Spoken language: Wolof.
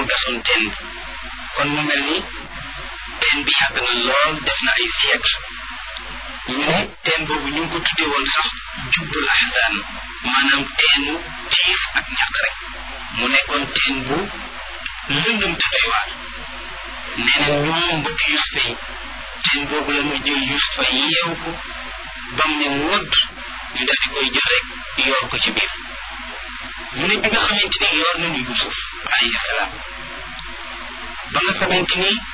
moo gasoon teen bi kon mu mel ni teen bi yàgg na lool def na ay siècle ñu ne teen boobu ñu ngi ko tuddee woon sax jubbul ahzan maanaam teenu tiif ak ñàkk rek mu nekkoon teen bu lëndëm te doy waar nee na ñoom mbokki Yusufa yi teen boobu la muy jël Yusufa yeew ko bam ne wodd ñu daal di koy jël rek yoor ko ci biir mu ne bi nga xamante ni yoor nañu Yusuf alayhi salaam ba nga xamante ni